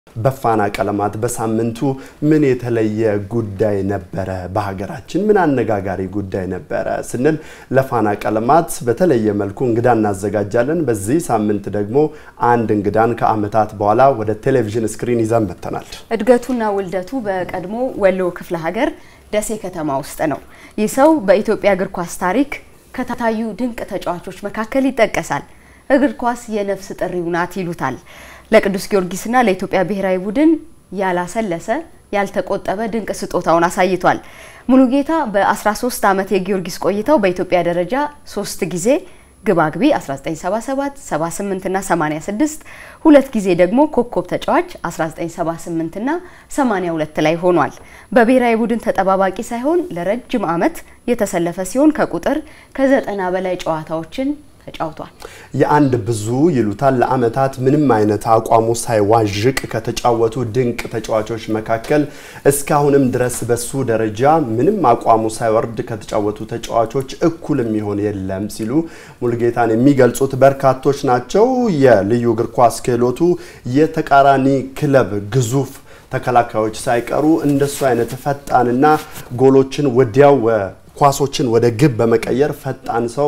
በፋና ቀለማት በሳምንቱ ምን የተለየ ጉዳይ ነበረ? በሀገራችን ምን አነጋጋሪ ጉዳይ ነበረ ስንል ለፋና ቀለማት በተለየ መልኩ እንግዳ እናዘጋጃለን። በዚህ ሳምንት ደግሞ አንድ እንግዳን ከዓመታት በኋላ ወደ ቴሌቪዥን ስክሪን ይዘን መጥተናል። እድገቱና ውልደቱ በቀድሞ ወሎ ክፍለ ሀገር ደሴ ከተማ ውስጥ ነው። ይህ ሰው በኢትዮጵያ እግር ኳስ ታሪክ ከታዩ ድንቅ ተጫዋቾች መካከል ይጠቀሳል። እግር ኳስ የነፍስ ጥሪው ናት ይሉታል። ለቅዱስ ጊዮርጊስና ለኢትዮጵያ ብሔራዊ ቡድን ያላሰለሰ ያልተቆጠበ ድንቅ ስጦታውን አሳይቷል። ሙሉጌታ በ13 ዓመት የጊዮርጊስ ቆይታው በኢትዮጵያ ደረጃ ሶስት ጊዜ ግባግቢ 1977፣ 78 እና 86 ሁለት ጊዜ ደግሞ ኮከብ ተጫዋች 1978 እና 82 ላይ ሆኗል። በብሔራዊ ቡድን ተጠባባቂ ሳይሆን ለረጅም ዓመት የተሰለፈ ሲሆን ከቁጥር ከዘጠና በላይ ጨዋታዎችን ተጫውቷል። የአንድ ብዙ ይሉታል ለዓመታት ምንም አይነት አቋሙ ሳይዋዥቅ ከተጫወቱ ድንቅ ተጫዋቾች መካከል እስካሁንም ድረስ በሱ ደረጃ ምንም አቋሙ ሳይወርድ ከተጫወቱ ተጫዋቾች እኩል የሚሆን የለም ሲሉ ሙሉጌታን የሚገልጹት በርካቶች ናቸው። የልዩ እግር ኳስ ክህሎቱ የተቃራኒ ክለብ ግዙፍ ተከላካዮች ሳይቀሩ እንደሱ አይነት ፈጣንና ጎሎችን ወዲያው ኳሶችን ወደ ግብ በመቀየር ፈጣን ሰው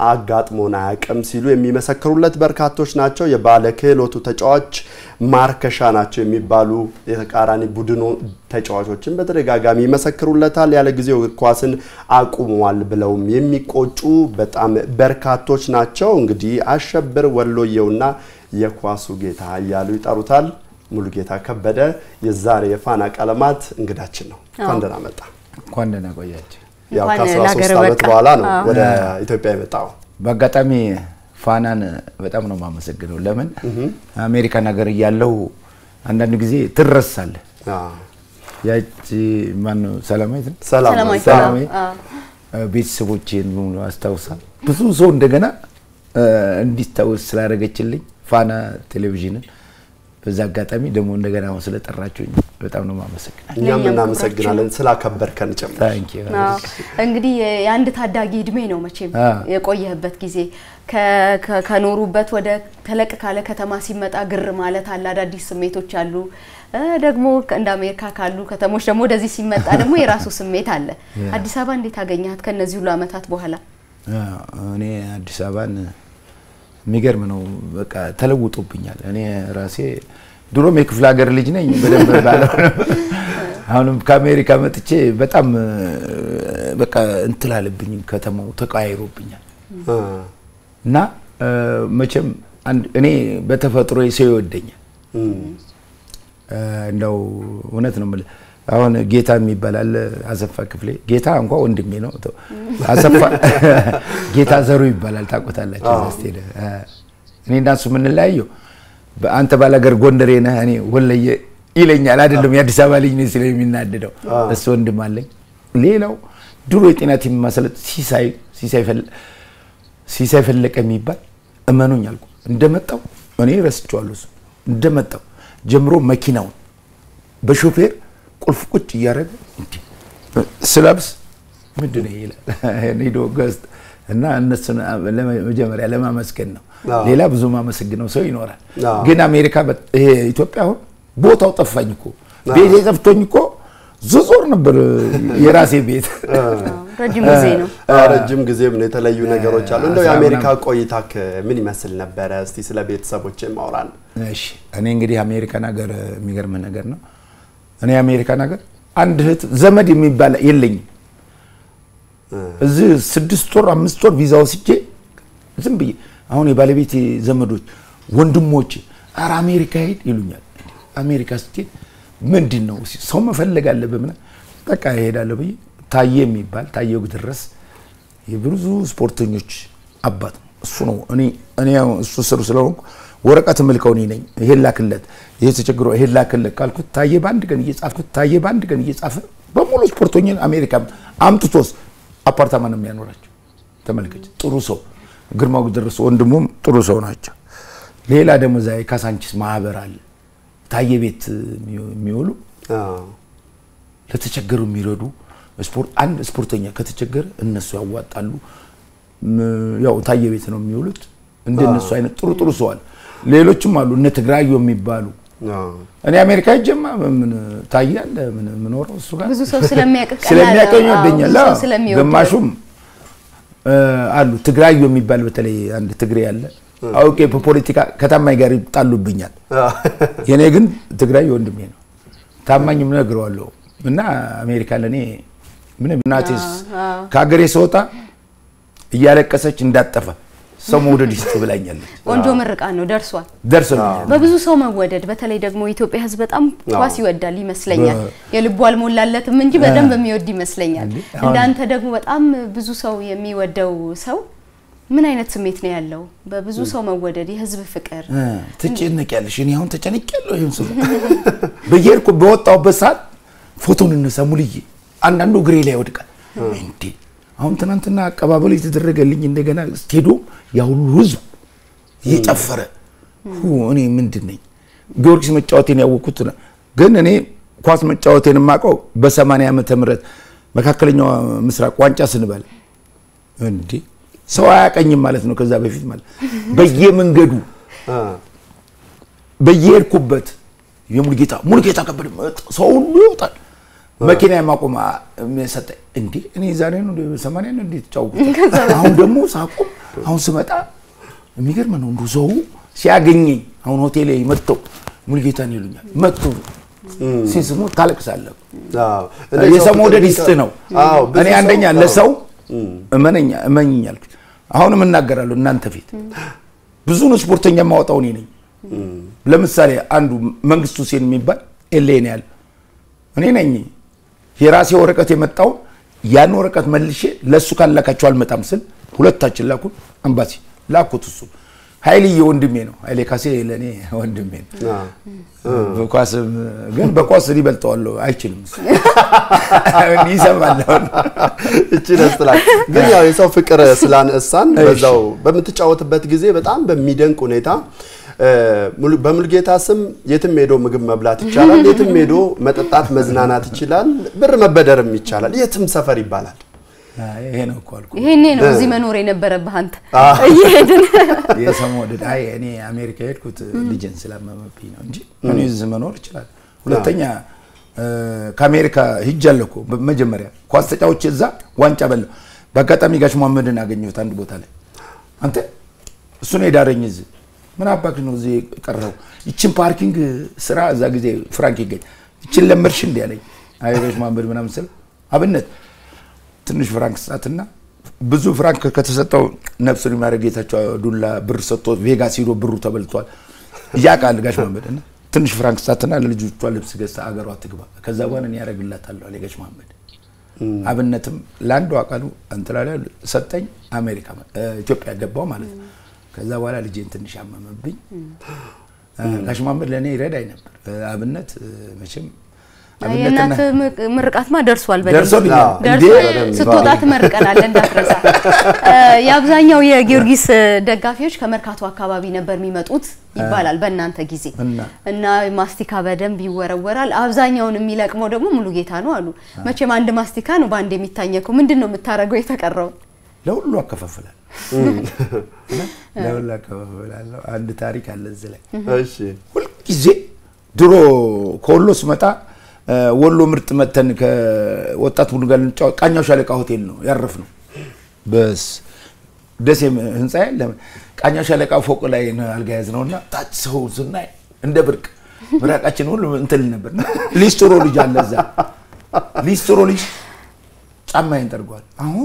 አጋጥሞን አያውቅም ሲሉ የሚመሰክሩለት በርካቶች ናቸው። የባለ ክህሎቱ ተጫዋች ማርከሻ ናቸው የሚባሉ የተቃራኒ ቡድኑ ተጫዋቾችን በተደጋጋሚ ይመሰክሩለታል። ያለ ጊዜው እግር ኳስን አቁሟል ብለውም የሚቆጩ በጣም በርካቶች ናቸው። እንግዲህ አሸብር ወሎየውና የኳሱ ጌታ እያሉ ይጠሩታል። ሙሉጌታ ከበደ የዛሬ የፋና ቀለማት እንግዳችን ነው። እንኳን ደህና መጣ። እንኳን ደህና ቆያችሁ። ያው እንኳን ከ13 ለሀገር ዓመት በቃ። በኋላ ነው አዎ። ወደ ኢትዮጵያ የመጣው። በአጋጣሚ ፋናን በጣም ነው የማመሰግነው። ለምን አሜሪካን ሀገር እያለው አንዳንድ ጊዜ ትረሳለህ። አዎ። ያቺ ማነው ሰላማዊት ነው ሰላም ሰላማዊ ሰላማዊ አዎ። ቤተሰቦቼን በሙሉ አስታውሳ ብዙ ሰው እንደገና እ፣ እንዲታወስ ስላደረገችልኝ ፋና ቴሌቪዥንን በዛ አጋጣሚ ደግሞ እንደገና አሁን ስለጠራችሁኝ በጣም ነው የማመሰግናል። እኛም ለእኛም እናመሰግናለን ስላከበርከን ጭምር። ታንኪ አዎ። እንግዲህ የአንድ ታዳጊ እድሜ ነው መቼም አ። የቆየህበት ጊዜ ከ- ከ- ከኖሩበት ወደ ተለቅ ካለ ከተማ ሲመጣ ግር ማለት አለ፣ አዳዲስ ስሜቶች አሉ። እ፣ ደግሞ እንደ አሜሪካ ካሉ ከተሞች ደግሞ ወደዚህ ሲመጣ ደግሞ የራሱ ስሜት አለ። አዲስ አበባ እንዴት አገኘሃት ከነዚህ ሁሉ ዓመታት በኋላ? እኔ አዲስ አበባን የሚገርም ነው። በቃ ተለውጦብኛል። እኔ ራሴ ድሮም የክፍለ ሀገር ልጅ ነኝ በደንብ ባለው አሁንም ከአሜሪካ መጥቼ በጣም እ፣ በቃ እንትላለብኝ ከተማው ተቀያይሮብኛል አ፣ እና እ፣ መቼም አንድ እኔ በተፈጥሮ ሰው ይወደኛል። እም፣ እ፣ እንደው እውነት ነው የምልህ። አሁን ጌታ የሚባል አለ አሰፋ ክፍሌ። ጌታ እንኳ ወንድሜ ነው። ተው። አሰፋ ጌታ ዘሩ ይባላል። ታውቁታላችሁ። እዛ ስትሄድ እ፣ እኔ እና እሱ የምንለያየው በአንተ ባላገር ጎንደሬ ነህ፣ እኔ ወለየ ይለኛል። አይደለም የአዲስ አበባ ልጅ ነኝ ስለ የሚናድደው እሱ ወንድም አለኝ። ሌላው ድሮ የጤና ቲም ማሰለጥ ሲሳይ ሲሳይ ፈለ ሲሳይ ፈለቀ የሚባል እመኑኝ አልኩ እንደመጣው እኔ ረስቼዋለሁ። እሱ እንደመጣው ጀምሮ መኪናውን በሾፌር ቁልፍ ቁጭ እያደረገ እንዲህ ስለብስ ምንድን ነው ይላል ሄዶ ገዝቶ እና እነሱን መጀመሪያ ለማመስገን ነው። አዎ። ሌላ ብዙ ማመሰግነው ሰው ይኖራል። አዎ። ግን አሜሪካ በ- ይሄ ኢትዮጵያ አሁን ቦታው ጠፋኝ እኮ ቤቴ ጠፍቶኝ እኮ ዝዞር ነበር የራሴ ቤት ረጅም ጊዜ ነው። አ፣ ረጅም ጊዜም ነው የተለዩ ነገሮች አሉ። እንደው አስራ የአሜሪካ ምናምን። ቆይታ ምን ይመስል ነበረ? እስቲ ስለ ቤተሰቦች ማውራን። እሺ እኔ እንግዲህ አሜሪካን ሀገር የሚገርምህ ነገር ነው። እኔ አሜሪካን ሀገር አንድ እህት ዘመድ የሚባል የለኝም። እዚህ ስድስት ወር አምስት ወር ቪዛ ወስጄ ዝም ብዬ አሁን የባለቤቴ ዘመዶች ወንድሞች ኧረ አሜሪካ ሄድ ይሉኛል። አሜሪካ ስትሄድ ምንድን ነው ሰው መፈለግ አለብህ ምናምን በቃ እሄዳለሁ ብዬ ታዬ የሚባል ታዬ ድረስ የብዙ ስፖርተኞች አባት ነው። እሱ ነው እኔ እኔ ያው እሱ ስር ስለሆንኩ ወረቀት ምልከው እኔ ነኝ። ይሄን ላክለት፣ ይሄ ተቸግሮ ይሄን ላክለት ካልኩት ታዬ በአንድ ቀን እየጻፍኩት ታዬ በአንድ ቀን እየጻፈ በሙሉ ስፖርተኞች አሜሪካ አምጥቶስ አፓርታማ ነው የሚያኖራቸው። ተመልከች፣ ጥሩ ሰው ግርማው ደረሰ ወንድሙም ጥሩ ሰው ናቸው። ሌላ ደግሞ እዛ የካሳንቺስ ማህበር አለ ታዬ ቤት የሚውሉ አዎ። ለተቸገሩ የሚረዱ ስፖርት አንድ ስፖርተኛ ከተቸገረ እነሱ ያዋጣሉ። ም- ያው ታየ ቤት ነው የሚውሉት። እንደነሱ አይነት ጥሩ ጥሩ ሰው አለ። ሌሎችም አሉ እነ ትግራዩ የሚባሉ እኔ አሜሪካ ሄጄማ ምን ታያለ ምን የምኖረው እሱ ጋር ብዙ ሰው ስለሚያውቅ ቀላል ስለሚያቀኝ ነው። አዎ፣ ይወደኛል። ብዙ ሰው አዎ። ስለሚወደው። ግማሹም እ፣ አሉ ትግራዩ የሚባል በተለይ አንድ ትግሬ አለ አውቄ በፖለቲካ ከታማኝ ጋር ይጣሉብኛል። የኔ ግን ትግራይ ወንድሜ ነው። ታማኝም ነግረዋለሁ እና አሜሪካ ለእኔ ምንም እናቴስ ከሀገሬ ስወጣ እያለቀሰች እንዳጠፋ ሰው መውደድ ይስጥ ብላኛለች። ቆንጆ ምርቃት ነው ደርሷል። ደርሶልኛል። በብዙ ሰው መወደድ በተለይ ደግሞ የኢትዮጵያ ሕዝብ በጣም ኳስ ይወዳል ይመስለኛል። የልቡ አልሞላለትም እንጂ በደንብ የሚወድ ይመስለኛል። እንዴ፣ አሁን- እንዳንተ ደግሞ በጣም ብዙ ሰው የሚወደው ሰው ምን አይነት ስሜት ነው ያለው? በብዙ ሰው መወደድ፣ የህዝብ ፍቅር እ፣ ትጨነቂያለሽ። እኔ አሁን ተጨነቂያለሁ። ይሄን ስለ በየሄድኩ በወጣሁበት ሰዓት ፎቶን እነሳ ሙልዬ፣ አንዳንዱ እግሬ ላይ ይወድቃል። እንዴ አሁን ትናንትና አቀባበል የተደረገልኝ እንደገና ስቴዲዮም ያ ሁሉ ህዝብ እየጨፈረ ሁ፣ እኔ ምንድን ነኝ? ጊዮርጊስ መጫወቴን ያወቅኩት ነው። ግን እኔ ኳስ መጫወቴን የማውቀው በሰማንያ ዓመተ ምህረት መካከለኛው ምስራቅ ዋንጫ ስንበል እንዴ ሰው አያቀኝም ማለት ነው። ከዛ በፊት ማለት በየመንገዱ በየሄድኩበት የሙልጌታ ሙልጌታ ከበደ መጣ፣ ሰው ሁሉ ይወጣል። መኪና የማቆም ሰጠኝ። እንዴ እኔ ዛሬ ነው እንደ ሰማንያ ነው እንዴ ተጫወኩት። አሁን ደግሞ ሳቆም አሁን ስመጣ የሚገርም ነው እንዱ ሰው ሲያገኘኝ አሁን ሆቴሌ መጥተው ሙልጌታን ይሉኛል። መጥቶ ሲስሙ ታለቅሳለህ። የሰው መውደድ ይስጥ ነው። እኔ አንደኛ ለሰው እመነኛ እመኝኝ አልኩት። አሁንም እናገራለሁ እናንተ ፊት ብዙውን ስፖርተኛ የማወጣው እኔ ነኝ። ለምሳሌ አንዱ መንግስቱ ሁሴን የሚባል ኤሌ ነው ያለ እኔ ነኝ። የራሴ ወረቀት የመጣውን ያን ወረቀት መልሼ ለእሱ ካላካቸው አልመጣም ስል ሁለታችን ላኩን። አምባሲ ላኩት። እሱ ኃይልዬ ወንድሜ ነው። ኃይሌ ካሴ ለእኔ ወንድሜ ነው። በኳስም ግን በኳስ ሊበልጠዋለሁ አይችልም። እሱ ይሰማል። አሁን እቺ ደስ ትላለች። ግን ያው የሰው ፍቅር ስላነሳን በዛው በምትጫወትበት ጊዜ በጣም በሚደንቅ ሁኔታ በሙልጌታ ስም የትም ሄዶ ምግብ መብላት ይቻላል። የትም ሄዶ መጠጣት መዝናናት ይችላል። ብር መበደርም ይቻላል። የትም ሰፈር ይባላል። ይሄ ነው እኮ አልኩህ። ይሄኔ ነው እዚህ መኖር የነበረብህ አንተ እየሄድን የሰው መውደድ አይ እኔ አሜሪካ የሄድኩት ልጅን ስላመመብኝ ነው እንጂ እኔ እዚህ መኖር ይችላል። ሁለተኛ ከአሜሪካ ሂጃለሁ እኮ መጀመሪያ ኳስ ተጫውቼ እዛ ዋንጫ በላሁ። በአጋጣሚ ጋሽ መሐመድን አገኘሁት አንድ ቦታ ላይ አንተ እሱ ነው የዳረኝ እዚህ ምን አባክ ነው እዚህ ቀረው? ይችን ፓርኪንግ ስራ እዛ ጊዜ ፍራንክ ይገኝ ይችን ለመድሽ እንዲ ያለኝ አይ ጋሽ መሐመድ ምናምን ስል አብነት ትንሽ ፍራንክ ስጣትና ብዙ ፍራንክ ከተሰጠው ነፍሱን የሚያደርግ ጌታቸው ዱላ ብር ሰጥቶ ቬጋስ ሄዶ ብሩ ተበልቷል። እያውቃል ጋሽ መሐመድ እና ትንሽ ፍራንክ ስጣትና ለልጆቿ ልብስ ገዝታ አገሯ ትግባ፣ ከዛ በኋላ እኔ ያደርግላታለሁ አለ ጋሽ መሐመድ። አብነትም ለአንዱ አቃሉ እንትን ላይ ሰጠኝ። አሜሪካ ኢትዮጵያ ገባው ማለት ነው። ከዛ በኋላ ልጄን ትንሽ አመመብኝ። ጋሽ መሐመድ ለእኔ ይረዳኝ ነበር። አብነት መቼም የእናት ምርቃትማ ደርሷል። በደንብ ደርሶልኛል። ደርሷል። እንዴ! ስትወጣ ትመርቀናለህ እንዳትረሳ። የአብዛኛው የጊዮርጊስ ደጋፊዎች ከመርካቶ አካባቢ ነበር የሚመጡት ይባላል በእናንተ ጊዜ እና? እና ማስቲካ በደንብ ይወረወራል። አብዛኛውን የሚለቅመው ደግሞ ሙሉጌታ ነው አሉ። መቼም አንድ ማስቲካ ነው በአንድ የሚታኘከው። ምንድን ነው የምታደርገው የተቀረው? ለሁሉ አከፋፍላል ለሁሉ አከፋፍላለሁ። አንድ ታሪክ አለ እዚህ ላይ እሺ ሁልጊዜ ድሮ ከወሎ ስመጣ ወሎ ምርጥ መተን ከወጣት ቡድን ጋር ልንጫወት ቃኛው ሻለቃ ሆቴል ነው ያረፍ ነው። በስ ደሴ ህንፃ ያለ ቃኛው ሻለቃ ፎቅ ላይ ነው አልጋ ያዝ ነው እና ታች ሰው ስናይ እንደ ብርቅ ምራቃችን ሁሉ እንትን ነበር። ሊስትሮ ልጅ አለ እዛ ሊስትሮ ልጅ ጫማዬን ጠርጓል። አሁን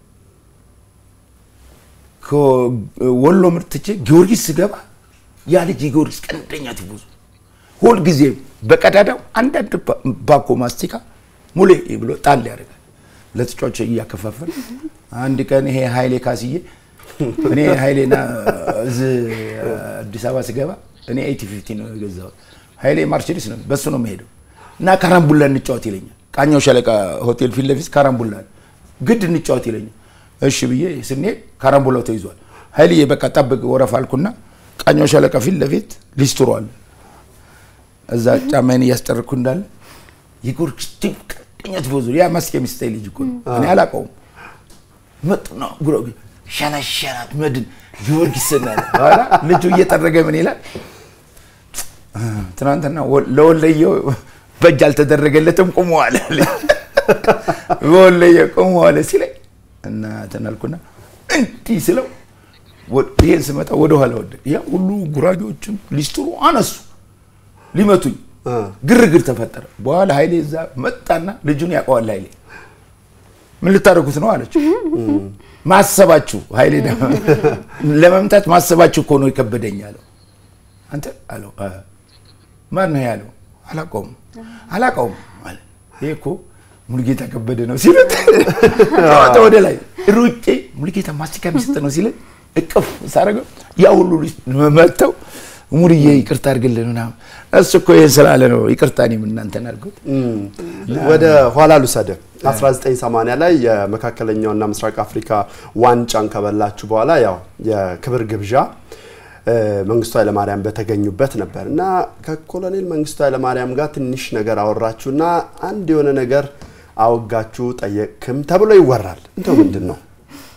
ከወሎ ምርት ትቼ ጊዮርጊስ ስገባ ያ ልጅ የጊዮርጊስ ቀንደኛ ቲፎዞ ሁል ጊዜ በቀዳዳው አንዳንድ ባኮ ማስቲካ ሙሌ ብሎ ጣል ያደርጋል ለተጫዋቾች እያከፋፈል። አንድ ቀን ይሄ ኃይሌ ካስዬ እኔ ኃይሌና እዚህ አዲስ አበባ ስገባ እኔ ኤቲ ፊፍቲ ነው የገዛሁት። ኃይሌ ማርቸዲስ ነው በሱ ነው የምሄደው እና ካራምቡላ እንጫወት ይለኛል። ቃኛው ሻለቃ ሆቴል ፊት ለፊት ካራምቡላ አለ። ግድ እንጫወት ይለኛል። እሺ ብዬ ስንሄድ ካራምቡላው ተይዟል። ኃይልዬ በቃ ጠብቅ ወረፋ አልኩና ቃኛው ሻለቃ ፊት ለፊት ሊስትሮ አለ እዛ ጫማዬን እያስጠርኩ እንዳለ የጊዮርጊስ ቲም ቀጥተኛ ቲፎዞ ያ ማስኬ ሚስታይ ልጅ እኮ ነው። እኔ አላውቀውም። መጡና ጉሮ ሸነሸናት መድን ጊዮርጊስ ስናለ በኋላ ልጁ እየጠረገ ምን ይላል ትናንትና ወ- ለወለየው በእጅ አልተደረገለትም ቁመዋል አለኝ። በወለየ ቁመዋል ሲለኝ እና እንትን አልኩና እንዲህ ስለው ወ- ይሄን ስመጣ ወደኋላ ወደ ያ ሁሉ ጉራጌዎችም ሊስትሩ አነሱ ሊመቱኝ እ። ግርግር ተፈጠረ። በኋላ ኃይሌ እዛ መጣና ልጁን ያውቀዋል ኃይሌ ምን ልታደርጉት ነው አለችው። ማሰባችሁ ኃይሌ ደግሞ ለመምታት ማሰባችሁ እኮ ነው የከበደኝ አለው። አንተ አለው አ፣ ማን ነው ያለው? አላውቀውም አላውቀውም አለ። ይሄ እኮ ሙሉጌታ ከበደ ነው ሲሉት ጨዋታ ወደ ላይ ሩጬ ሙሉጌታ ማስቲካ የሚሰጥ ነው ሲለኝ እቅፍ ሳደርገው ያ ሁሉ ልጅ መጥተው ሙሉዬ ይቅርታ አድርግልን ምናምን እሱ እኮ ይህን ስላለ ነው ይቅርታ እኔም እናንተን አድርጉት ወደ ኋላ ልውሰድህ። 1980 ላይ የመካከለኛውና ምስራቅ አፍሪካ ዋንጫን ከበላችሁ በኋላ ያው የክብር ግብዣ እ፣ መንግስቱ ኃይለማርያም በተገኙበት ነበር እና ከኮሎኔል መንግስቱ ኃይለማርያም ጋር ትንሽ ነገር አወራችሁና አንድ የሆነ ነገር አወጋችሁ ጠየቅክም ተብሎ ይወራል። እንደው ምንድን ነው?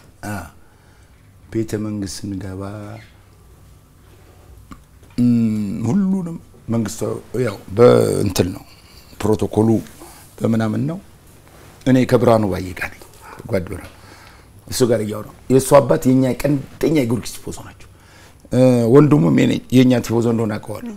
ቤተ መንግስት ስንገባ እም፣ ሁሉንም መንግስቱ ያው በእንትን ነው ፕሮቶኮሉ በምናምን ነው። እኔ ከብርሃኑ ባየ ጋር ነኝ ጓድ ብርሃኑ እሱ ጋር እያወራሁ የእሱ አባት የኛ ቀንደኛ የጊዮርጊስ ቲፎዞ ናቸው። እ፣ ወንድሙም የኔ- የእኛ ቲፎዞ እንደሆነ አውቀዋለሁ።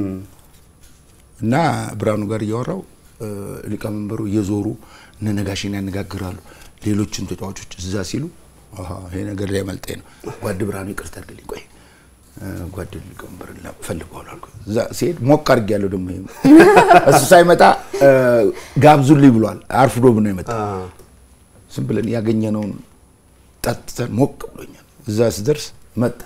እና ብርሃኑ ጋር እያወራው እ፣ ሊቀመንበሩ እየዞሩ እነ ነጋሽን ያነጋግራሉ። ሌሎችን ተጫዋቾች እዛ ሲሉ አሃ ይሄ ነገር ላይ መልጤ ነው። ጓድ ብርሃኑ ይቅርታ አድርግልኝ፣ ቆይ እ፣ ጓድ ሊቀመንበር ፈልገዋል አልኩ። እዛ ሲሄድ ሞቅ አድርጌያለሁ። ደግሞ ይሄ እሱ ሳይመጣ እ፣ ጋብዙልኝ ብሏል። አርፍዶ ነው የመጣ ዝም ብለን ያገኘነውን ጠጥተን ሞቅ ብሎኛል። እዛ ስደርስ መጣ።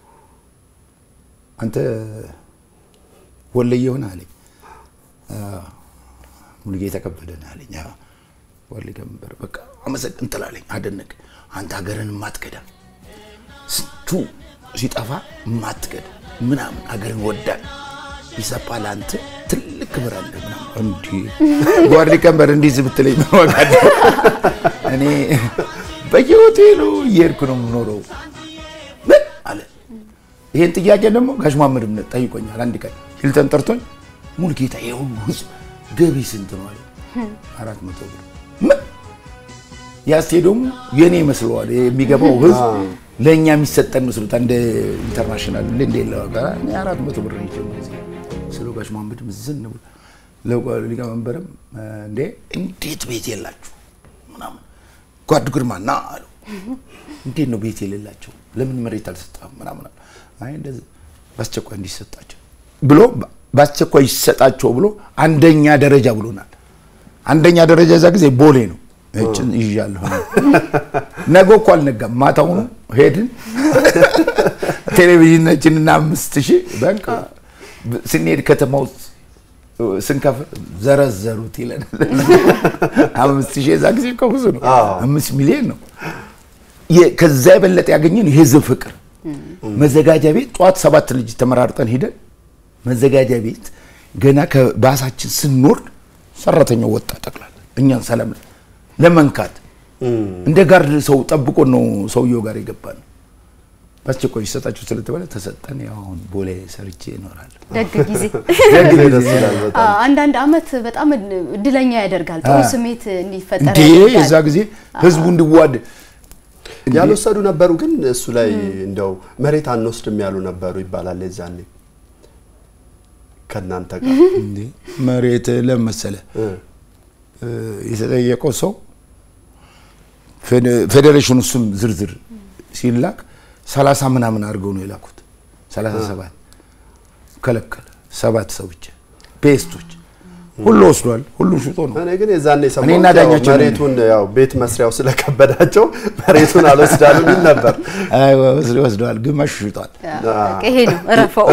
አንተ ወለየ ሆነ አለኝ። አዎ፣ ሙሉጌታ ከበደ ነህ አለኝ። አዎ፣ ወለየ ነበር። በቃ አመሰግን ትላለኝ። አደነቅ አንተ ሀገርን ማትከዳ ስንቱ ሲጠፋ ማትከዳ ምናምን ሀገርን ወዳድ ይሰፋ ለአንተ ትልቅ ክብር አለ ምናምን እንዲህ ጓድ ሊቀመንበር እንዲህ ብትለኝ ምን ዋጋ አለው? እኔ በየሆቴሉ እየሄድኩ ነው የምኖረው ምን አለ ይሄን ጥያቄ ደግሞ ጋሽ መሐመድ እምነት ጠይቆኛል። አንድ ቀን ሂልተን ጠርቶኝ ሙሉጌታ ይሄ ሁሉ ህዝብ ገቢ ስንት ነው አለ። አራት መቶ ብር ምን ያ ስቴዲየሙ የኔ ይመስለዋል የሚገባው ህዝብ ለእኛ የሚሰጠን መስሎት እንደ ኢንተርናሽናል እንደ እንደ ለዋጋ እኔ አራት መቶ ብር ነው ይጀምር ስለ ጋሽ መሐመድም ዝን ብሎ ለጓ- ሊቀመንበርም እንዴ እንዴት ቤት የላችሁ ምናምን ጓድ ግርማ ና አለው እንዴት ነው ቤት የሌላቸው? ለምን መሬት አልሰጠም? ምናምን አለ። አይ እንደዚህ በአስቸኳይ እንዲሰጣቸው ብሎ በአስቸኳይ ይሰጣቸው ብሎ አንደኛ ደረጃ ብሎናል። አንደኛ ደረጃ እዛ ጊዜ ቦሌ ነው። እችን ይዣለሁ ነገ እኮ አልነጋም። ማታውኑ ሄድን ቴሌቪዥናችንና አምስት ሺህ በቃ ስንሄድ ከተማ ውስጥ ስንከፍል ዘረዘሩት ይለናል። አምስት ሺህ የዛ ጊዜ እኮ ብዙ ነው። አዎ። አምስት ሚሊዮን ነው። የ- ከዛ የበለጠ ያገኘን የህዝብ ፍቅር መዘጋጃ ቤት ጠዋት ሰባት ልጅ ተመራርጠን ሂደን መዘጋጃ ቤት ገና ከባሳችን ስንወርድ ሰራተኛው ወጣ ጠቅላላ እኛን ሰላም ለመንካት እንደ ጋርድ ሰው ጠብቆ ነው ሰውየው ጋር የገባ ነው። በአስቸኳይ ይሰጣችሁ ስለተባለ ተሰጠን። ያው አሁን ቦሌ ሰርቼ እኖራለሁ። ደግ ጊዜ ደግ ደስ ይላል በጣም። አዎ፣ አንዳንድ አመት በጣም እድለኛ ያደርጋል። ጥሩ አ- ስሜት እንዲፈጠር እንዴ ያደርጋል። የዛ ጊዜ ህዝቡ እንዲዋድ እንዴ! ያልወሰዱ ነበሩ፣ ግን እሱ ላይ እንደው መሬት አንወስድም ያሉ ነበሩ ይባላል። የዛኔ ከእናንተ ጋር እንዴ መሬት ለመሰለ እ፣ የተጠየቀው ሰው ፌደ- ፌዴሬሽኑ ስም ዝርዝር ሲላክ ሰላሳ ምናምን አድርገው ነው የላኩት። ሰላሳ ሰባት ከለከለ። ሰባት ሰው ብቻ ፔስቶች ሁሉ ወስዷል። ሁሉም ሽጦ ነው። እኔ ግን የዛኔ እኔና ሰማሁት ያው ዳኛቸው ነን። መሬቱን ያው ቤት መስሪያው ስለከበዳቸው መሬቱን አልወስዳሉ የሚል ነበር። አይ ወስድ- ወስደዋል፣ ግማሹ ሽጧል። በቃ ይሄ ነው እረፈው።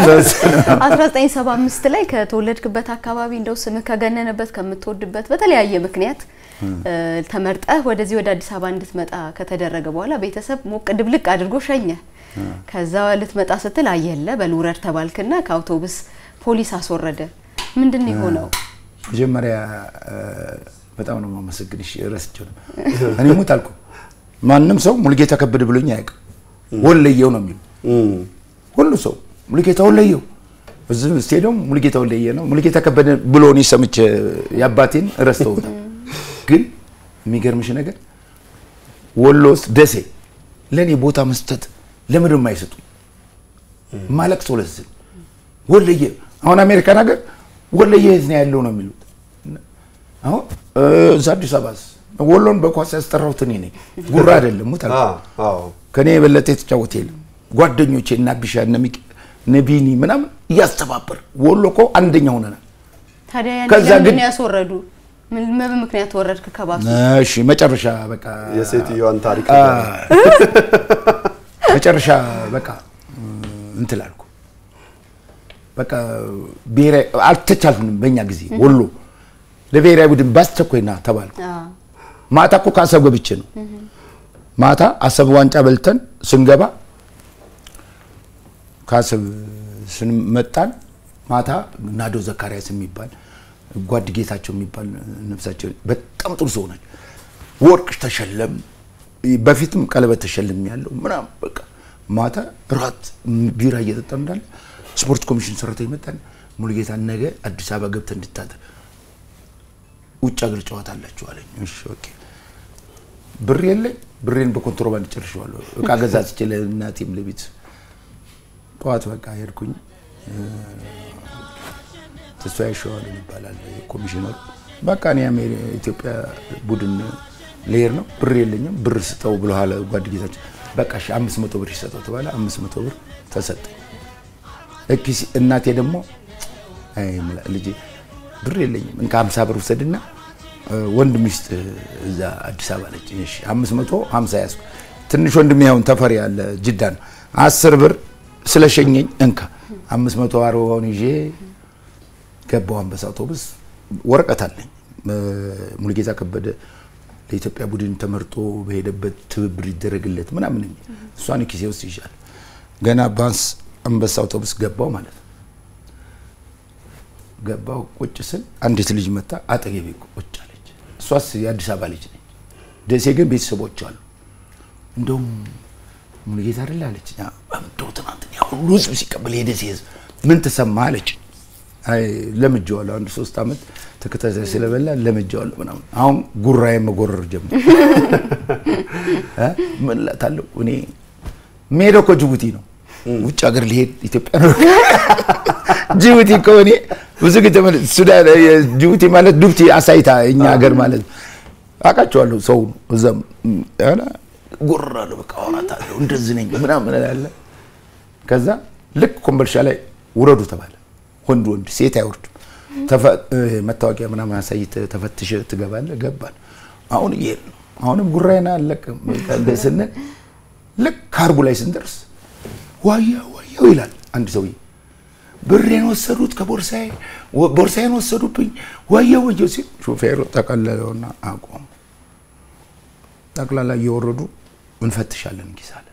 1975 ላይ ከተወለድክበት አካባቢ እንደው ስምህ ከገነነበት ከምትወድበት በተለያየ ምክንያት እ፣ ተመርጠህ ወደዚህ ወደ አዲስ አበባ እንድትመጣ ከተደረገ በኋላ ቤተሰብ ሞቅ ድብልቅ አድርጎ ሸኘ። ከዛ ልትመጣ ስትል አየለ በልውረድ ተባልክና ከአውቶቡስ ፖሊስ አስወረደ። ምንድን ነው የሆነው? መጀመሪያ እ፣ በጣም ነው የማመሰግንሽ። ረስቼው ነው እኔ ሙት አልኩ። ማንም ሰው ሙሉጌታ ከበደ ብሎኝ አያውቅም። ወለየው ነው የሚሉ እም፣ ሁሉ ሰው ሙሉጌታ ወለየው እዚህ ስቴዲየም ሙልጌታ ወልደየ ነው ሙልጌታ ከበደ ብሎ እኔ ሰምቼ የአባቴን ረስተውታል። ግን የሚገርምሽ ነገር ወሎ ውስጥ ደሴ ለእኔ ቦታ መስጠት ለምንድን የማይሰጡ ማለቅ ሰው ለዚህ ወለየ አሁን አሜሪካን ሀገር ወለየ የት ነው ያለው ነው የሚሉት። አሁን እዛ አዲስ አበባስ ወሎን በኳስ ያስጠራሁት እኔ ነኝ፣ ጉራ አይደለም። ሙት ከኔ የበለጠ የተጫወተ የለም። ጓደኞቼ እና ቢሻ እነ ሚቂ እነ ቢኒ ምናምን እያስተባበር ወሎ እኮ አንደኛ ሆነናል። ታዲያ ያን ከዛ ለምንድን ግን- ነው ያስወረዱ? ምን በምን ምክንያት ወረድክ ከባሱ? እሺ መጨረሻ በቃ የሴትዮዋን ታሪክ መጨረሻ በቃ እንትን አልኩ። በቃ ብሔራዊ አልተቻልንም። በእኛ ጊዜ ወሎ ለብሔራዊ ቡድን ባስቸኳይ ና ተባልኩ። አዎ። ማታ እኮ ከአሰብ ገብቼ ነው። ማታ አሰብ ዋንጫ በልተን ስንገባ ከአሰብ ስንመጣን ማታ ናዶ ዘካርያስ የሚባል ጓድ ጌታቸው የሚባል ነፍሳቸው በጣም ጥሩ ሰው ናቸው። ወርቅ ተሸለም፣ በፊትም ቀለበት ተሸልም ያለው ምናምን በቃ ማታ ራት ቢራ እየጠጣ እንዳለ ስፖርት ኮሚሽን ሰራተኛ መጣን። ሙሉጌታ ነገ አዲስ አበባ ገብተህ እንድታደር ውጭ ሀገር ጨዋታ አላችሁ አለኝ። እሺ ኦኬ። ብር የለኝ፣ ብሬን በኮንትሮባንድ ጨርሼዋለሁ። እቃ ገዛዝቼ ለእናቴም ለቤት ጠዋት በቃ ሄድኩኝ። ተስፋዬ ሸዋልን ይባላል ኮሚሽነሩ። በቃ እኔ አሜሪ- ኢትዮጵያ ቡድን ልሄድ ነው፣ ብር የለኝም፣ ብር ስጠው ብለዋል ጓድ ጌታቸው። በቃ እሺ አምስት መቶ ብር ይሰጠው ተባለ። አምስት መቶ ብር ተሰጠ። እኪስ እናቴ ደግሞ አይ ምላ- ልጄ ብር የለኝም እንካ ሀምሳ ብር ውሰድና እ፣ ወንድ ሚስት እዛ አዲስ አበባ ነች። እሺ አምስት መቶ ሀምሳ ያዝኩ። ትንሽ ወንድሜ አሁን ተፈሪ ያለ ጅዳ ነው። አስር ብር ስለሸኘኝ እንካ አምስት መቶ አርባውን ይዤ ገባው አንበሳ አውቶቡስ። ወረቀት አለኝ እ፣ ሙሉጌታ ከበደ ለኢትዮጵያ ቡድን ተመርጦ በሄደበት ትብብር ይደረግለት ምናምን የሚል እሷን ኪሴ ውስጥ ይዣል። ገና ባንስ አንበሳ አውቶቡስ ገባው ማለት ነው። ገባው ቁጭ ስል አንዲት ልጅ መታ አጠገቤ ቁጭ አለች። እሷስ የአዲስ አበባ ልጅ ነች። ደሴ ግን ቤተሰቦች አሉ። እንደውም ሙሉጌታ አይደለ አለች። እንደው ትናንት ያ ሁሉ ህዝብ ሲቀበል የደሴ ህዝብ ምን ተሰማ አለች። አይ ለምጄዋለሁ፣ አንድ ሶስት ዓመት ተከታታይ ስለበላ ለምጄዋለሁ ምናምን። አሁን ጉራዬ መጎረር ጀመር። እ ምን እላታለሁ እኔ የምሄደው እኮ ጅቡቲ ነው። ውጭ ሀገር ሊሄድ ኢትዮጵያ ነው ጅቡቲ ከሆነ ብዙ ጊዜ ተመለ- ሱዳን ጅቡቲ ማለት ዱብቲ አሳይታ እኛ ሀገር ማለት ነው። አውቃቸዋለሁ ሰው እዛም ያለ ጎራለሁ በቃ አወራታለሁ እንደዚህ ነኝ ምናምን እላለሁ። ከዛ ልክ ኮምቦልቻ ላይ ውረዱ ተባለ። ወንድ ወንድ ሴት አይወርድም። ተፈ- እ፣ መታወቂያ ምናምን አሳይተህ ተፈትሸ ትገባለህ። ገባን። አሁን እየሄድን ነው። አሁንም ጉራይና አለቅም ስንል ልክ ካርቡ ላይ ስንደርስ ዋያው ዋያው ይላል አንድ ሰውዬ ብሬን ወሰዱት ከቦርሳዬ ወ- ቦርሳዬን ወሰዱብኝ ዋያው ወየው ሲል ሾፌሩ ጠቀለለውና አቆሙ። ጠቅላላ እየወረዱ እንፈትሻለን ኪስ አለ።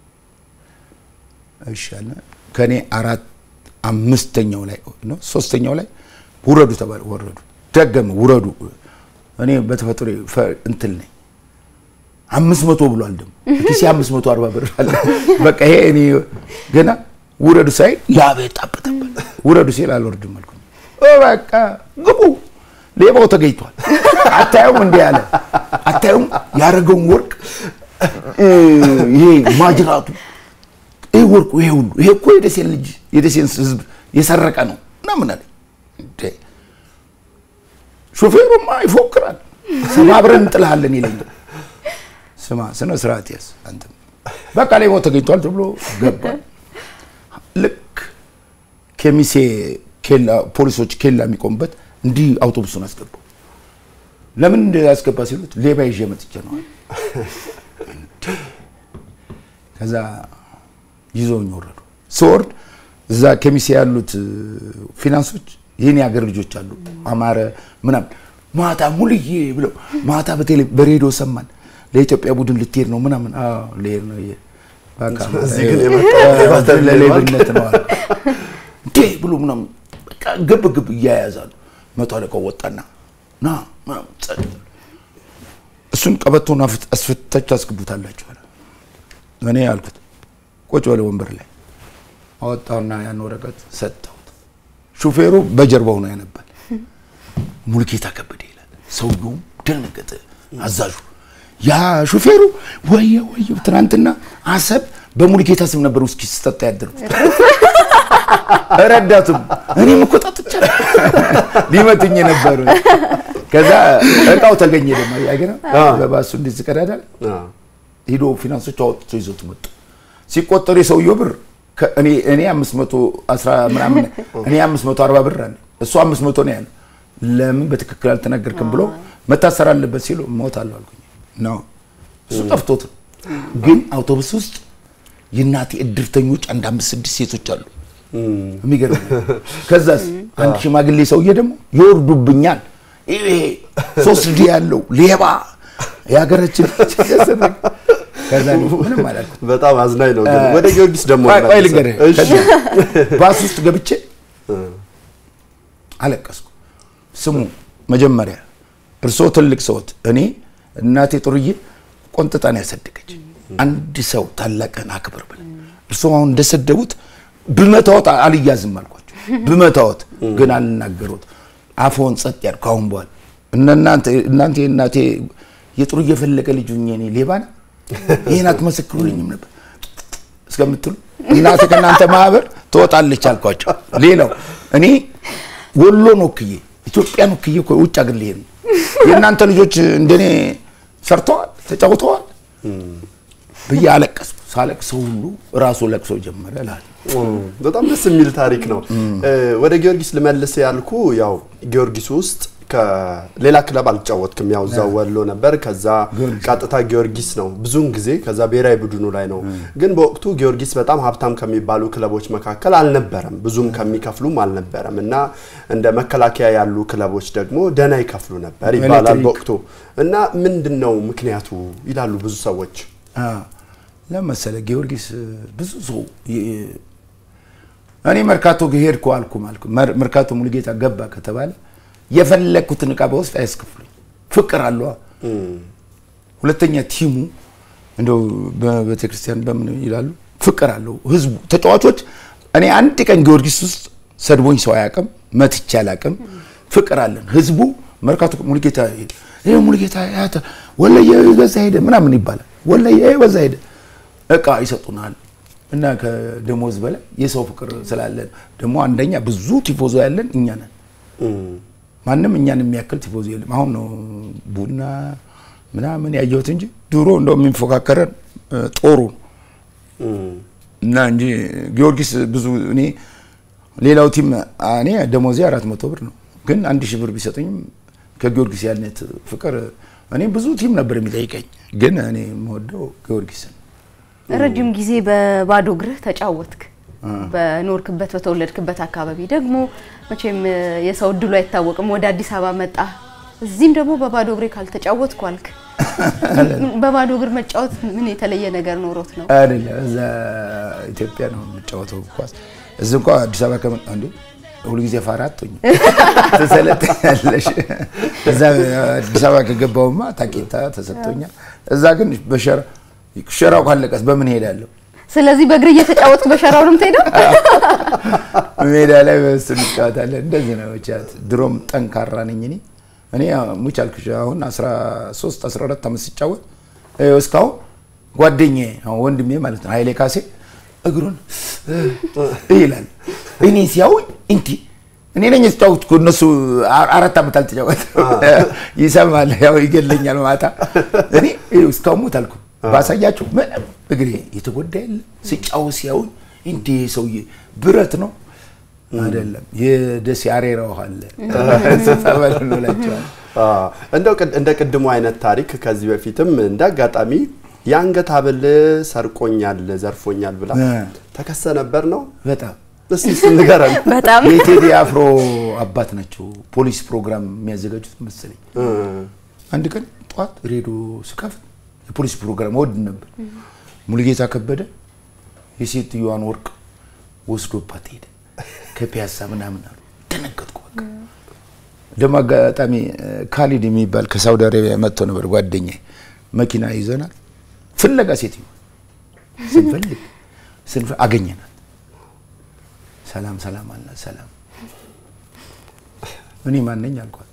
እሺ አለ። ከኔ አራት አምስተኛው ላይ ነው ሶስተኛው ላይ ውረዱ ተባለ። ወረዱ። ደገመ ውረዱ። እኔ በተፈጥሮ እንትን ነኝ አምስት መቶ ብሏል ደግሞ ኪሴ አምስት መቶ አርባ ብር አለ። በቃ ይሄ እኔ ገና ውረዱ ሳይ ላቤ ጣበጠበል ውረዱ ሲል አልወርድም አልኩኝ። ኦ በቃ ግቡ፣ ሌባው ተገኝቷል። አታዩም እንዲህ ያለ አታዩም ያደረገውን ወርቅ እ፣ ይሄ ማጅራቱ ይሄ ወርቁ ይሄ ሁሉ ይሄ እኮ የደሴን ልጅ የደሴን ሕዝብ የሰረቀ ነው ምናምን አለኝ። እንዴ ሾፌሩማ ይፎክራል። ሰባብረን እንጥልሃለን ይለኛል። ስማ ስነ ስርዓት ያዝ አንተ በቃ ሌባው ተገኝቷል ተብሎ ገባ። ልክ ከሚሴ ኬላ ፖሊሶች ኬላ የሚቆሙበት እንዲህ አውቶቡሱን አስገቡ። ለምን እንደ ያስገባ ሲሉት ሌባ ይዤ መጥቼ ነው አለ። ከዛ ይዘውኝ ወረዱ። ስወርድ እዛ ከሚሴ ያሉት ፊናንሶች ይህን የሀገር ልጆች አሉ አማረ ምናምን ማታ ሙልዬ ብለው ማታ በቴሌ በሬዲዮ ሰማን ለኢትዮጵያ ቡድን ልትሄድ ነው ምናምን። አዎ ልሄድ ነው። ይሄ በቃ እዚህ ግን የመጣው ሌባ ተብሎ ለሌብነት ነው አለ። እንዴ ብሎ ምናምን በቃ ግብ ግብ እያያዛሉ። መቶ አለቃው ወጣና ና ምናምን ጸጥ እሱን ቀበቶን አፍት- አስፈታችሁ ታስገቡታላችሁ አለ። እኔ አልኩት ቁጭ በለ ወንበር ላይ አወጣውና ያን ወረቀት ሰጠሁት። ሹፌሩ በጀርባው ነው ያነባል። ሙልጌታ ከበደ ይላል። ሰውየውም ደነገጠ። አዛዡ ያ ሹፌሩ ወየ ወየ ትናንትና አሰብ በሙልጌታ ስም ነበር ውስኪ ስጠጣ ያደሩት። ረዳቱም እኔም እኮ ጠጥቻለሁ ሊመቱኝ ነበር። ከዛ እቃው ተገኘ ደግሞ ያገና በባሱ እንደዚህ ቀዳዳል ሂዶ ፊናንሶች አወጥቶ ይዞት መጡ። ሲቆጠሩ የሰውየው ብር እኔ እኔ 510 ምናምን እኔ 540 ብር አለ እሱ 500 ነው ያለው። ለምን በትክክል አልተናገርክም ብሎ መታሰር አለበት ሲሉ እሞታለሁ አልኩኝ። ነው እሱ ጠፍቶት ነው። ግን አውቶቡስ ውስጥ የእናቴ እድርተኞች አንድ አምስት ስድስት ሴቶች አሉ። የሚገርም ከዛስ አንድ ሽማግሌ ሰውዬ ደግሞ ይወርዱብኛል። ይሄ ሶስት ዲ ያለው ሌባ የሀገራችን ከዛ ምንም አላልኩም። በጣም አዝናኝ ነው። ግን ወደ ጊዮርጊስ ደግሞ ቆይ ልንገርህ። ባስ ውስጥ ገብቼ አለቀስኩ። ስሙ መጀመሪያ እርስዎ ትልቅ ሰዎት፣ እኔ እናቴ ጥሩዬ ቆንጥጣን ያሳደገች አንድ ሰው ታላቅን አክብር ብለህ እርስዎ አሁን እንደሰደቡት ብመታወት አልያዝም አልኳቸው። ብመታወት ግን አልናገሩት አፎን ጸጥ ያልኩ። አሁን በኋላ እናንተ እናንተ እናቴ የጥሩ እየፈለቀ ልጅ ሁኜ እኔ ሌባ ነኝ ይህን አትመሰክሩልኝም ነበር እስከምትሉ እናቴ ከእናንተ ማህበር ትወጣለች አልኳቸው። ሌላው እኔ ወሎን ወክዬ ኢትዮጵያን ወክዬ እኮ ውጭ አገር ልሄድ ነው። የእናንተ ልጆች እንደኔ ሰርተዋል፣ ተጫውተዋል ብዬ አለቀስኩ። ሳለቅሰው ሁሉ ራሱ ለቅሶ ጀመረ እላለሁ። በጣም ደስ የሚል ታሪክ ነው። ወደ ጊዮርጊስ ልመልስ ያልኩ ያው ጊዮርጊስ ውስጥ ከሌላ ክለብ አልተጫወትክም። ያው እዛው ወሎ ነበር። ከዛ ቀጥታ ጊዮርጊስ ነው ብዙውን ጊዜ። ከዛ ብሔራዊ ቡድኑ ላይ ነው። ግን በወቅቱ ጊዮርጊስ በጣም ሀብታም ከሚባሉ ክለቦች መካከል አልነበረም፣ ብዙም ከሚከፍሉም አልነበረም እና እንደ መከላከያ ያሉ ክለቦች ደግሞ ደህና ይከፍሉ ነበር ይባላል በወቅቱ እና ምንድን ነው ምክንያቱ ይላሉ ብዙ ሰዎች። ለመሰለ ጊዮርጊስ ብዙ ሰው እኔ መርካቶ ሄድኩ አልኩ አልኩ መርካቶ ሙሉጌታ ገባ ከተባለ የፈለግኩትን እቃ በውስጥ አያስከፍሉኝ። ፍቅር አለዋ። ሁለተኛ ቲሙ እንደው በቤተክርስቲያን በምን ይላሉ ፍቅር አለው ህዝቡ፣ ተጫዋቾች። እኔ አንድ ቀን ጊዮርጊስ ውስጥ ሰድቦኝ ሰው አያውቅም፣ መትቼ አላውቅም። ፍቅር አለን ህዝቡ። መርካቶ ሙሉጌታ ይሄ ሙሉጌታ ያተ ወለየ በዛ ሄደ ምናምን ይባላል። ወለየ በዛ ሄደ እቃ ይሰጡናል። እና ከደሞዝ በላይ የሰው ፍቅር ስላለን ደግሞ አንደኛ ብዙ ቲፎዞ ያለን እኛ ነን። ማንም እኛን የሚያክል ቲፎዞ የለም። አሁን ነው ቡና ምናምን ያየሁት እንጂ ድሮ እንደው የሚፎካከረን ጦሩ እና እንጂ ጊዮርጊስ ብዙ እኔ ሌላው ቲም እኔ ደሞዜ አራት መቶ ብር ነው፣ ግን አንድ ሺህ ብር ቢሰጡኝም ከጊዮርጊስ ያልነት ፍቅር እኔ ብዙ ቲም ነበር የሚጠይቀኝ፣ ግን እኔ የምወደው ጊዮርጊስን። ረጅም ጊዜ በባዶ እግርህ ተጫወትክ። በኖርክበት በተወለድክበት አካባቢ ደግሞ መቼም የሰው እድሉ አይታወቅም። ወደ አዲስ አበባ መጣ። እዚህም ደግሞ በባዶ እግሬ ካልተጫወትኩ አልክ። በባዶ እግር መጫወት ምን የተለየ ነገር ኖሮት ነው? አይደለም እዛ ኢትዮጵያ ነው የምጫወተው ኳስ። እዚህ እንኳ አዲስ አበባ ከመጣ እንዴ ሁልጊዜ ፋራ አትሆኝ ትሰለጥኛለሽ። እዛ አዲስ አበባ ከገባውማ ታኬታ ተሰጥቶኛል። እዛ ግን በሸራ ሸራው ካለቀስ በምን ሄዳለሁ? ስለዚህ በእግር እየተጫወትክ በሸራው ነው የምትሄደው? ሜዳ ላይ በሱ እንጫወታለን። እንደዚህ ነው ቻት። ድሮም ጠንካራ ነኝ እኔ እኔ ሙች አልኩሽ አሁን 13 14 ዓመት ሲጫወት እስካሁን ጓደኛዬ አሁን ወንድሜ ማለት ነው ኃይሌ ካሴ እግሩን ይላል። እኔ ሲያውኝ እንቲ እኔ ነኝ የተጫወትኩ እነሱ አራት ዓመት አልተጫወትም። ይሰማል፣ ያው ይገለኛል ማታ። እኔ እስካሁን ሞት አልኩ ባሳያችሁ ምንም እግሬ የተጎዳ የለ ሲጫወት ሲያውኝ እንዴ ሰውዬ ብረት ነው አይደለም የደሴ አሬራ ውሃ አለ ጸበል እንላቸዋለን። እንደው እንደ ቅድሙ አይነት ታሪክ ከዚህ በፊትም እንደ አጋጣሚ የአንገት ሀብል ሰርቆኛል፣ ዘርፎኛል ብላ ተከሰ ነበር ነው። በጣም እስቲ ስንገረን። በጣም የቴዲ አፍሮ አባት ናቸው ፖሊስ ፕሮግራም የሚያዘጋጁት መሰለኝ። አንድ ቀን ጠዋት ሬዲዮ ስከፍት የፖሊስ ፕሮግራም ወድ ነበር። ሙሉጌታ ከበደ የሴትዮዋን ወርቅ ወስዶባት ሄደ ከፒያሳ ምናምን አሉ። ደነገጥኩ። በቃ ደግሞ አጋጣሚ ካሊድ የሚባል ከሳውዲ አረቢያ መጥቶ ነበር ጓደኛ መኪና ይዘናል። ፍለጋ ሴትዮ ስንፈልግ ስንፈልግ አገኘናት። ሰላም ሰላም አልናት። ሰላም እኔ ማነኝ አልኳት።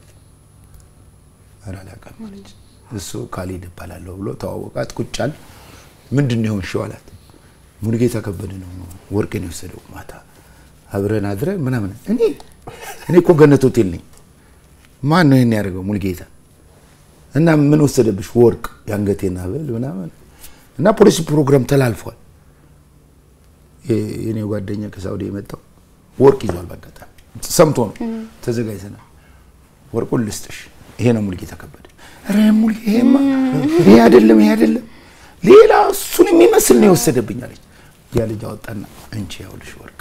ኧረ አላውቅም አለች። እሱ ካሌድ እባላለሁ ብሎ ተዋወቃት። ቁጭ አልን። ምንድን ነው የሆንሽው አላት። ሙሉጌታ ከበደ ነው ወርቄን የወሰደው ማታ አብረን አድረን ምናምን። እኔ እኔ እኮ ገነት ሆቴል ነኝ። ማን ነው ይሄን ያደርገው? ሙሉጌታ እና ምን ወሰደብሽ? ወርቅ የአንገቴን ሐብል ምናምን እና ፖሊሲ ፕሮግራም ተላልፏል። የኔ ጓደኛ ከሳውዲ የመጣው ወርቅ ይዟል። በአጋጣሚ ሰምቶ ነው ተዘጋጅተናል። ወርቁን ልስጥሽ፣ ይሄ ነው ሙሉጌታ ከበደ። ኧረ ሙሉ ይሄማ ይሄ አይደለም፣ ይሄ አይደለም፣ ሌላ እሱን የሚመስል ነው የወሰደብኝ አለች። ያ ልጅ አወጣና እንቺ ያውልሽ ወርቅ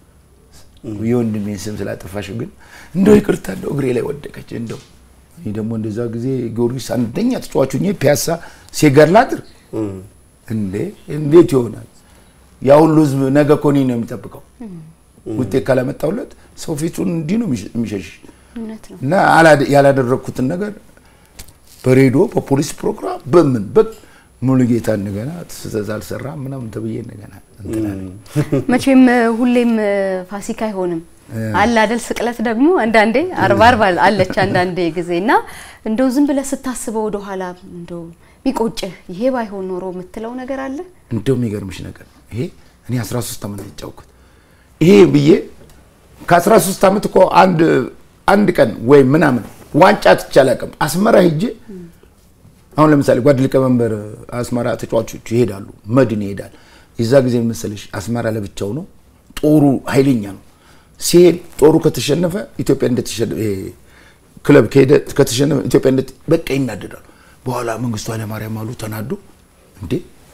የወንድሜን ስም ስላጠፋሽ ግን እንደው ይቅርታ እንደው እግሬ ላይ ወደቀች። እንደው እኔ ደግሞ እንደዛ ጊዜ ጊዮርጊስ አንደኛ ተጫዋቹ ፒያሳ ሴጋር ላድር እንዴ እንዴት ይሆናል? ያ ሁሉ ህዝብ ነገ እኮ እኔን ነው የሚጠብቀው። ውጤት ካላመጣሁለት ሰው ፊቱን እንዲህ ነው የሚሸሽ እውነት ነው። እና ያላደረግኩትን ነገር በሬዲዮ በፖሊስ ፕሮግራም በምን በ ሙሉጌታ እንደገና ስህተት አልሰራም ምናምን ተብዬ እንደገና እንትን አለኝ። መቼም ሁሌም ፋሲካ አይሆንም አለ አይደል? ስቅለት ደግሞ አንዳንዴ አርባ አርባ አለች አንዳንዴ ጊዜ እና እንደው ዝም ብለህ ስታስበው ወደኋላ እንደው ሚቆጭህ ይሄ ባይሆን ኖሮ የምትለው ነገር አለ? እንደው የሚገርምሽ ነገር ነው ይሄ እኔ 13 ዓመት ነው የተጫወትኩት። ይሄ ብዬ ከ13 ዓመት እኮ አንድ አንድ ቀን ወይም ምናምን ዋንጫ ትቼ አላውቅም። አስመራ ሄጄ አሁን ለምሳሌ ጓድ ሊቀመንበር አስመራ ተጫዋቾች ይሄዳሉ፣ መድን ይሄዳል። የዛ ጊዜ መሰለሽ አስመራ ለብቻው ነው፣ ጦሩ ኃይለኛ ነው። ሲሄድ ጦሩ ከተሸነፈ ኢትዮጵያ እንደተሸነፈ ክለብ ከሄደ ከተሸነፈ ኢትዮጵያ እንደ በቃ ይናደዳሉ። በኋላ መንግስቱ ኃይለማርያም አሉ ተናዶ እንዴ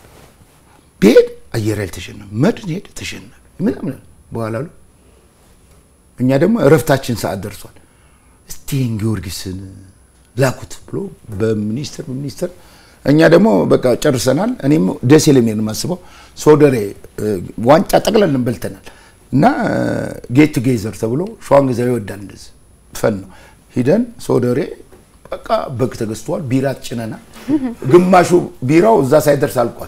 ብሄድ አየር ኃይል ተሸነፈ፣ መድን ሄደ ተሸነፈ ምናምን በኋላ አሉ። እኛ ደግሞ እረፍታችን ሰዓት ደርሷል። እስቲ ይህን ጊዮርጊስን ላኩት ብሎ በሚኒስትር በሚኒስትር እኛ ደግሞ በቃ ጨርሰናል። እኔም ደሴ ለሚሄድ ነው የማስበው። ሶደሬ ዋንጫ ጠቅለልን በልተናል እና ጌት ጌዘር ተብሎ ሸዋን ገዛ ይወዳል እንደዚህ ፈን ነው ሂደን ሶደሬ በቃ በግ ተገዝተዋል። ቢራ ጭነናል። ግማሹ ቢራው እዛ ሳይደርስ አልቋል።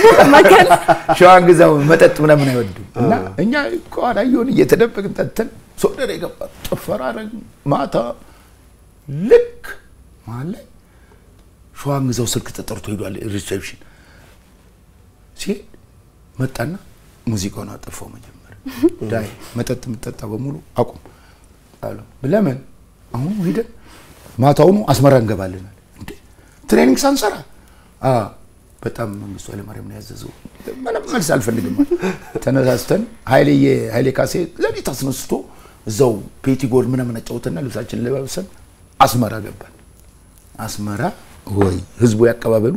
ሸዋን ግዛው መጠጥ ምናምን አይወድም እና እኛ ከኋላ እየሆን እየተደበቅን ጠጥተን ሶደሬ ገባ ጭፈራ አደረግን ማታ ልክ መሀል ላይ ሸዋን ግዛው ስልክ ተጠርቶ ሄዷል። ሪሴፕሽን ሲሄድ መጣና ሙዚቃውን አጠፋው። መጀመሪያ ዳይ መጠጥ የምጠጣ በሙሉ አቁም አለው። ለምን አሁን ሂደን ማታውኑ አስመራ እንገባልናል። እንዴ ትሬኒንግ ሳንሰራ በጣም መንግስቱ ኃይለማርያም ነው ያዘዘው። ምንም መልስ አልፈልግም። ተነሳስተን ኃይሌ ኃይሌ ካሴ ለሊት አስነስቶ እዛው ፔቲ ጎል ምናምን አጫውተና ልብሳችን ለባብሰን አስመራ ገባን። አስመራ ወይ ህዝቡ ያቀባበሉ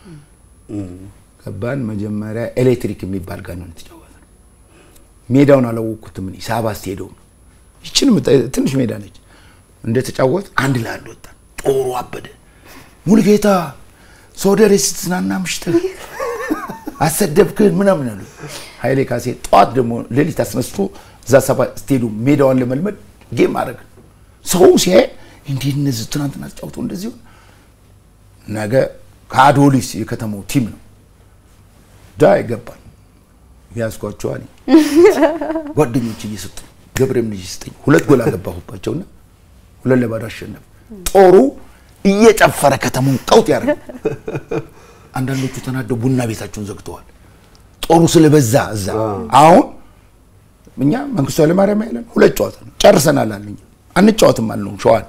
ገባን። መጀመሪያ ኤሌክትሪክ የሚባል ጋር ነው የተጫወተ። ሜዳውን አላወቅኩትም እኔ ሳባ ስቴዲየም ነው። ይችን ትንሽ ሜዳ ነች። እንደተጫወት አንድ ለአንድ ወጣን። ጦሩ አበደ። ሙሉጌታ ሶደሬ ስትዝናና ምሽትህ አሰደብክን ምናምን አሉ። ኃይሌ ካሴ ጠዋት ደግሞ ሌሊት አስነስቶ እዛ ሳባ ስቴዲየም ሜዳዋን ለመልመድ ጌም አድረግ ሰው ሲያይ እንዲህ እነዚህ ትናንትና ተጫውተው እንደዚህ ሆነ። ነገ ከአዶሊስ የከተማው ቲም ነው ዳ ይገባል ያዝኳቸዋል። ጓደኞች እየሰጡ ገብረም ልጅ ስጠኝ ሁለት ጎል አገባሁባቸውና ሁለት ለባዶ አሸነፍ። ጦሩ እየጨፈረ ከተማውን ቀውጥ ያደረገ። አንዳንዶቹ ተናደው ቡና ቤታቸውን ዘግተዋል። ጦሩ ስለበዛ እዛ አሁን እኛ መንግስቱ ኃይለማርያም ያለን ሁለት ጨዋታ ነው ጨርሰናል አለኝ። አንጫወትም አልነው ሸዋን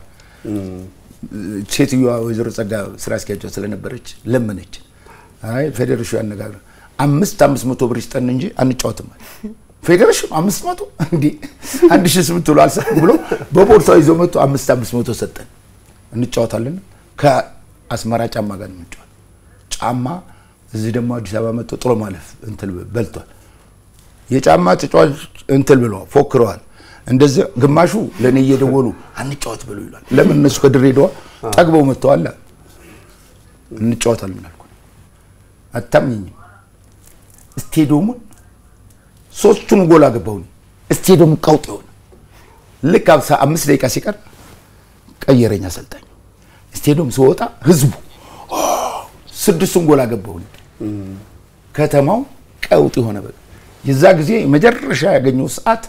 ሴትዮዋ ወይዘሮ ጸጋ ስራ አስኪያጇ ስለነበረች ለመነች። አይ ፌዴሬሽኑ ያነጋግር አምስት አምስት መቶ ብር ይስጠን እንጂ አንጫወትም አለ። ፌዴሬሽኑ አምስት መቶ እንዲህ አንድ ሺህ ስምንት ብሎ አልሰጥም ብሎ በቦርሳው ይዞ መቶ አምስት አምስት መቶ ሰጠን። እንጫወታለን ከአስመራ ጫማ ጋር ነው የምንጫወት። ጫማ እዚህ ደግሞ አዲስ አበባ መጥቶ ጥሎ ማለፍ እንትን በልቷል። የጫማ ተጫዋች እንትን ብለዋል፣ ፎክረዋል። እንደዚህ ግማሹ ለእኔ እየደወሉ አንጫወት ብሎ ይሏል። ለምን እነሱ ከድሬዳዋ ጠግበው መጥተዋል። እንጫወታለን አልኩ። አታምኝም። ስቴዲየሙን ሶስቱን ጎል አገባሁ። ስቴዲየሙ ቀውጥ የሆነ ልክ አምስት ደቂቃ ሲቀር ቀየረኝ አሰልጣኝ። ስቴዲየም ስወጣ ህዝቡ ስድስቱን ጎል አገባሁ። ከተማው ቀውጥ የሆነ በቃ የዛ ጊዜ መጨረሻ ያገኘው ሰዓት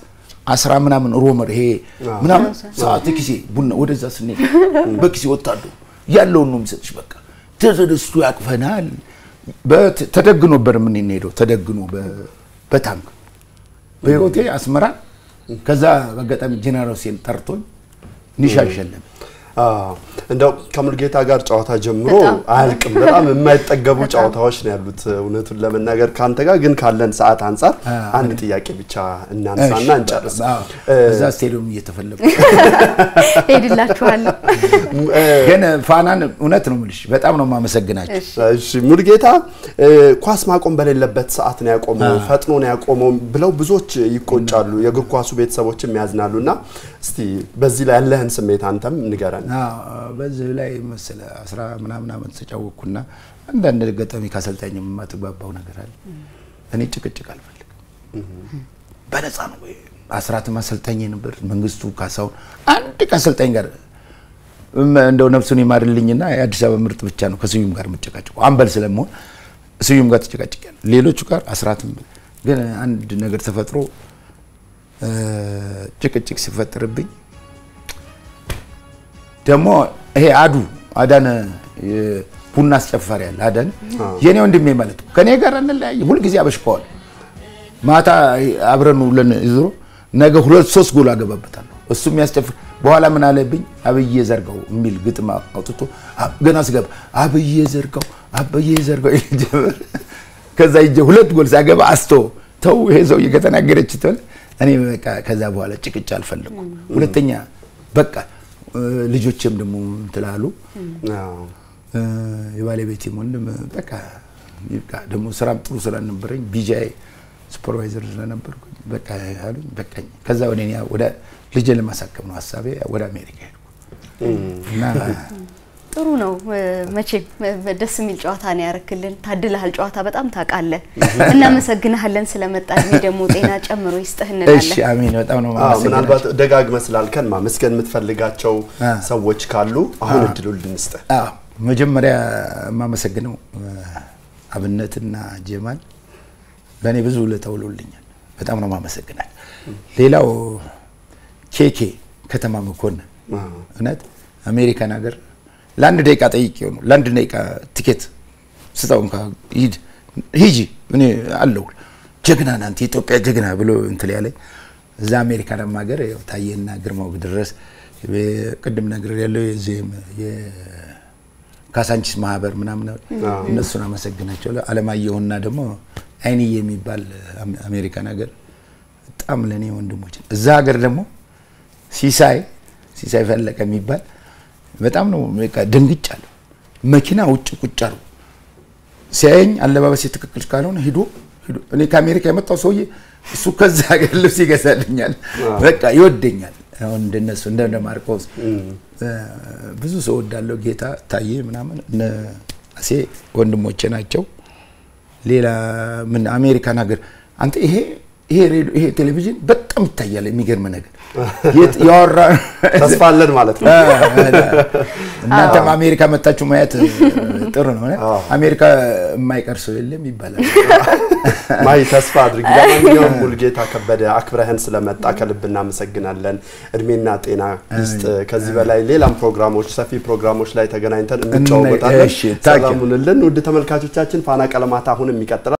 አስራ ምናምን ሮመር ይሄ ምናምን ሰዓት ኪሴ ቡና ወደዛ ስንሄድ በኪሴ ወጣሉ ያለውን ነው የሚሰጥሽ። በቃ ተደስቶ ያቅፈናል። በት- ተደግኖ ነበር የምንሄደው ተደግኖ በ- በታንክ በህይወቴ አስመራ ከዛ በአጋጣሚ ጄኔራል ሁሴን ጠርቶኝ ኒሻን ሸለመ። አዎ፣ እንደው ከሙልጌታ ጋር ጨዋታ ጀምሮ በጣም። አያልቅም። በጣም የማይጠገቡ ጨዋታዎች ነው ያሉት። እውነቱን ለመናገር ከአንተ ጋር ግን ካለን ሰዓት አንጻር አንድ ጥያቄ ብቻ እናንሳና እሺ፣ እንጨርስ። አዎ፣ እዛ ስቴዲየም እየተፈለጉ ሄድላችኋለሁ። ግን ፋናን እውነት ነው የምልሽ በጣም ነው የማመሰግናቸው። እሺ ሙልጌታ እ፣ ኳስ ማቆም በሌለበት ሰዓት ነው ያቆመው፣ ፈጥኖ ነው ያቆመው ብለው ብዙዎች ይቆጫሉ፣ የእግር ኳሱ ቤተሰቦችም ያዝናሉ። እና እስቲ በዚህ ላይ ያለህን ስሜት አንተም ንገረን። አዎ፣ በዚህ ላይ መሰለ አስራ ምናምን ዓመት ተጫወቅኩና አንዳንድ ገጠሚ ከአሰልጣኝ የማትግባባው ነገር አለ። እኔ ጭቅጭቅ አልፈልግም፣ በነፃ ነው። አስራትም አሰልጣኝ ነበር፣ መንግስቱ ካሳሁን አንድ ከአሰልጣኝ ጋር እም- እንደው ነፍሱን ይማርልኝና የአዲስ አበባ ምርጥ ብቻ ነው ከስዩም ጋር የምጨቃጭቀው አምበል ስለመሆን ስዩም ጋር ተጨቃጭቄያለሁ። ሌሎቹ ጋር አስራትም ግን አንድ ነገር ተፈጥሮ እ፣ ጭቅጭቅ ሲፈጠርብኝ ደግሞ ይሄ አዱ አዳነ የ- ቡና አስጨፋሪ ያለ አዳነ የኔ ወንድሜ ማለት ነው። ከኔ ጋር እንለያየ ሁልጊዜ አበሽቀዋል። ማታ አብረን ውለን ይዞ ነገ ሁለት ሶስት ጎል አገባበታለሁ። እሱ የሚያስጨፍር በኋላ ምን አለብኝ አብዬ ዘርጋው የሚል ግጥም አውጥቶ አ- ገና ስገባ አብዬ ዘርጋው አብዬ ዘርጋው ይል ጀመር። ከዛ ሂጄ ሁለት ጎል ሳገባ አስቶ ተው ይሄ ሰውዬ ከተናገረች ትበል እኔ በቃ ከዛ በኋላ ጭቅጭ አልፈለኩም። ሁለተኛ በቃ እ፣ ልጆቼም ደግሞ እንትላሉ አዎ። እ፣ የባለቤቴም ወንድም በቃ ይብቃ። ደግሞ ስራም ጥሩ ስላልነበረኝ ቢጃይ ሱፐርቫይዘር ስለነበርኩኝ በቃ አሉኝ። በቃኝ። ከዛ ወደ እኔ ወደ ልጄን ለማሳከም ነው ሀሳቤ ወደ አሜሪካ ሄድኩ እና ጥሩ ነው። እ፣ መቼም እ፣ ደስ የሚል ጨዋታ ነው ያረክልን። ታድልሃል። ጨዋታ በጣም ታውቃለህ። እናመሰግንሃለን ስለመጣ እድሜ ደግሞ ጤና ጨምሮ ይስጥህ እሺ እንላለን። አሜን። በጣም ነው አዎ፣ የማመሰግናቸው። ምናልባት ደጋግመህ ስላልከን ማመስገን የምትፈልጋቸው አ። ሰዎች ካሉ አሁን እድሉ ልንስጥህ። አዎ መጀመሪያ የማመሰግነው እ፣ አብነትና ጀማል ለእኔ ብዙ ውለታ ውለውልኛል። በጣም ነው የማመሰግናል። ሌላው ኬኬ ከተማ መኮንን እውነት አሜሪካን ሀገር ለአንድ ደቂቃ ጠይቄው ነው ለአንድ ደቂቃ ቲኬት ስጠው እንኳ ሂድ ሂጂ እኔ አለሁ ጀግና ነህ አንተ የኢትዮጵያ ጀግና ብሎ እንትን ያለኝ እዛ አሜሪካን ሀገር ያው ታዬና ግርማው ድረስ ቅድም ነገር ያለው የዚህም የካሳንቺስ ማህበር ምናምን እነሱን አመሰግናቸዋለሁ። አለማየሁና ደግሞ አይንዬ የሚባል አሜ- አሜሪካን ሀገር በጣም ለእኔ ወንድሞች እዛ ሀገር ደግሞ ሲሳይ ሲሳይ ፈለቀ የሚባል በጣም ነው በቃ ደንግጫለሁ። መኪና ውጭ ቁጭ አሉ ሲያየኝ አለባበሴ ትክክል ካልሆነ ሂዶ ሂዶ እኔ ከአሜሪካ የመጣው ሰውዬ እሱ ከዛ ሀገር ልብስ ይገዛልኛል። በቃ ይወደኛል። አሁን እንደነሱ እንደ ማርቆስ ብዙ ሰው ወዳለው ጌታ ታዬ ምናምን እነ አሴ ወንድሞቼ ናቸው። ሌላ ምን አሜሪካን ሀገር አንተ ይሄ ይሄ ሬዲዮ ይሄ ቴሌቪዥን በጣም ይታያል። የሚገርም ነገር የት- ያወራ ተስፋ አለን ማለት ነው። እናንተም አሜሪካ መታችሁ ማየት ጥሩ ነው። አዎ። አሜሪካ የማይቀር ሰው የለም ይባላል። ማይ ተስፋ አድርግ። ለማንኛውም ሙልጌታ ከበደ አክብረህን ስለመጣ ከልብ እናመሰግናለን። እድሜና ጤና ይስጥ። ከዚህ በላይ ሌላም ፕሮግራሞች፣ ሰፊ ፕሮግራሞች ላይ ተገናኝተን እንጫወታለን። እሺ፣ ታንኪዩ። ሰላሙንልን ውድ ተመልካቾቻችን ፋና ቀለማት አሁንም ይቀጥላል።